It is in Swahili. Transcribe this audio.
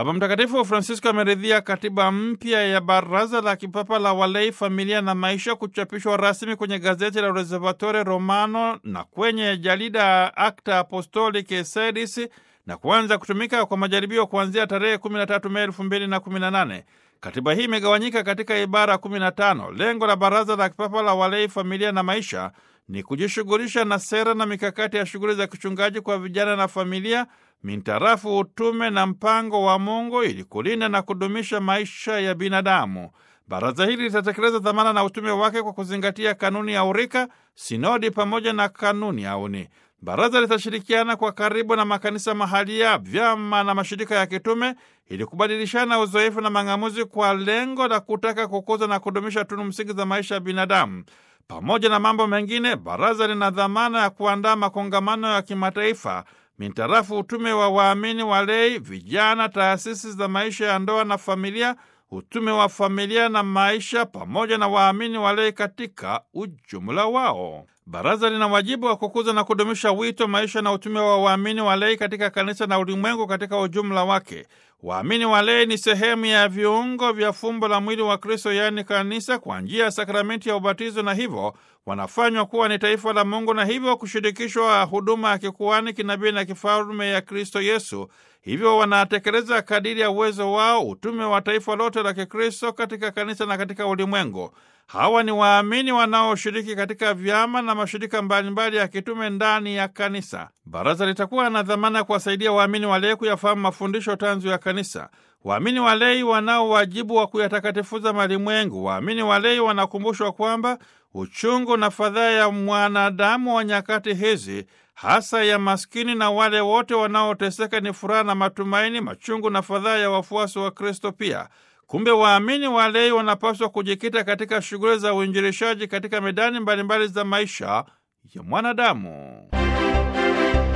Baba Mtakatifu Francisco ameridhia katiba mpya ya Baraza la Kipapa la Walei, Familia na Maisha kuchapishwa rasmi kwenye gazeti la Osservatore Romano na kwenye jarida Acta Apostolicae Sedis na kuanza kutumika kwa majaribio kuanzia tarehe 13 Mei 2018. Katiba hii imegawanyika katika ibara 15. Lengo la Baraza la Kipapa la Walei, Familia na Maisha ni kujishughulisha na sera na mikakati ya shughuli za kichungaji kwa vijana na familia mintarafu utume na mpango wa Mungu ili kulinda na kudumisha maisha ya binadamu. Baraza hili litatekeleza dhamana na utume wake kwa kuzingatia kanuni ya urika, sinodi pamoja na kanuni ya uni. Baraza litashirikiana kwa karibu na makanisa mahalia, vyama na mashirika ya kitume ili kubadilishana uzoefu na mang'amuzi kwa lengo la kutaka kukuza na kudumisha tunu msingi za maisha ya binadamu. Pamoja na mambo mengine, baraza lina dhamana ya kuandaa makongamano ya kimataifa mintarafu utume wa waamini walei, vijana, taasisi za maisha ya ndoa na familia, utume wa familia na maisha, pamoja na waamini walei katika ujumla wao. Baraza lina wajibu wa kukuza na kudumisha wito, maisha na utume wa waamini walei katika kanisa na ulimwengu katika ujumla wake. Waamini walei ni sehemu ya viungo vya fumbo la mwili wa Kristo, yaani kanisa, kwa njia ya sakramenti ya ubatizo, na hivyo wanafanywa kuwa ni taifa la Mungu na hivyo kushirikishwa huduma ya kikuani, kinabii na kifalme ya Kristo Yesu. Hivyo wanatekeleza kadiri ya uwezo wao utume wa taifa lote la Kikristo katika kanisa na katika ulimwengu. Hawa ni waamini wanaoshiriki katika vyama na mashirika mbalimbali ya kitume ndani ya kanisa. Baraza litakuwa na dhamana ya kuwasaidia waamini walei kuyafahamu mafundisho tanzu ya kanisa. Waamini walei wanao wajibu wa kuyatakatifuza malimwengu. Waamini walei wanakumbushwa kwamba uchungu na fadhaa ya mwanadamu wa nyakati hizi, hasa ya maskini na wale wote wanaoteseka, ni furaha na matumaini, machungu na fadhaa ya wafuasi wa Kristo pia. Kumbe waamini walei wanapaswa kujikita katika shughuli za uinjilishaji katika medani mbalimbali za maisha ya mwanadamu.